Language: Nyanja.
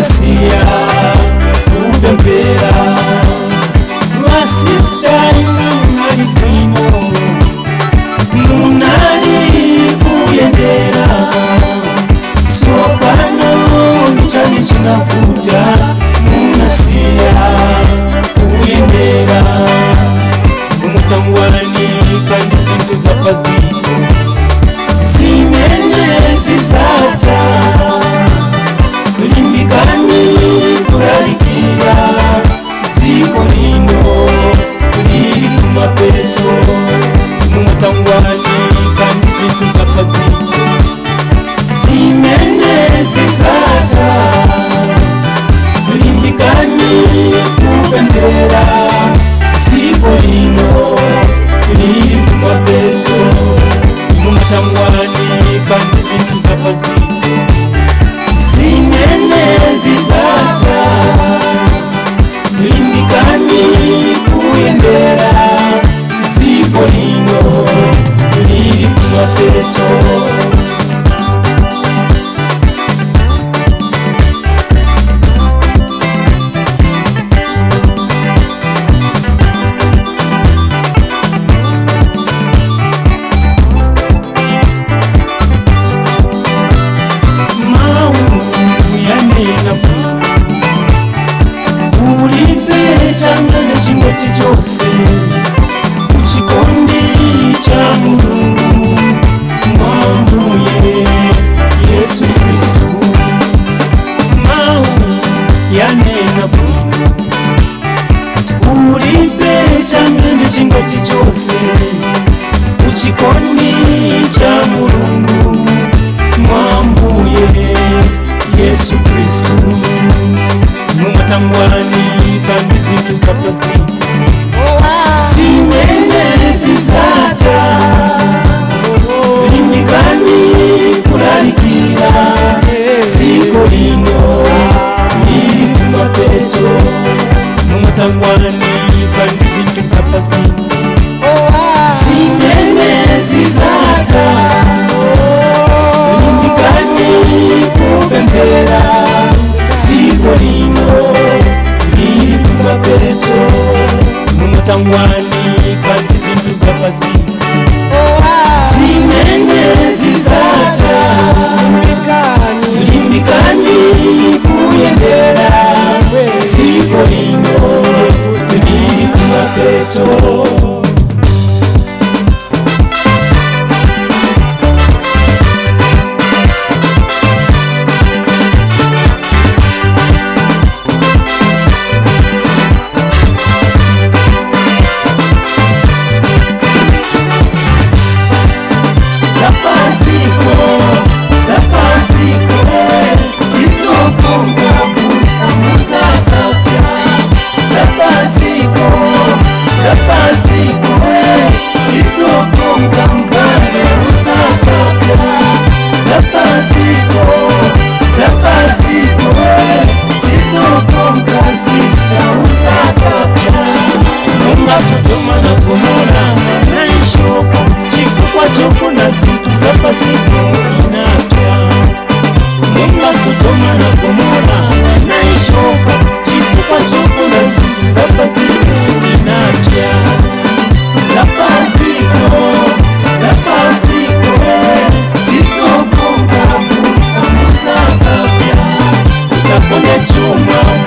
munasiya kupembera vasista imwali bwino munali kuyendera sopano michani chinafuta munasiya kuyendera umutangwani kandi zintu zapaziko zimene zizata limbikani kulalikira ziko lino lili kumapeto mumutangwani kandi zintu zapaziko zimene zizata limbikani kupembera ziko lino lili kumapeto mumutangwani kandi zintu zapaziko zimene zizata limbikani kuyendera ziko lino lili kumapeto mau yanena ulipe changane chimoti chose uchikondi cha mulungu mwambuye yesu kristu mau yanena ulipe changane chingoti chose uchikondi cha mulungu mwambuye yesu kristu mumutangwani kandi zintu zapasi zimene zizata limbikani kulalikira ziko lino lili kumapeto mumutangwani kandi zintu zapasi zimene zizata limbikani kupembera ziko lino lili kumapeto mumutangwani kandi zintu zapasi zimene zizata limbikani kuyendera ziko lino lili kumapeto zapaziko zapaziko zizokonga busamuzakapya zapaziko zapaziko zizokonga mbale uzakapya zapaziko zapaziko zizokonga sisa uzakapya mungasutuma na kumona naishoko chifukwa chokuna zintu zapasiko inapya mungasutuma na kumona naishoko chifukwa chokuna zintu zapasiko inapya zapasiko zapasiko zizokonga busamuzakapya usakonde chuma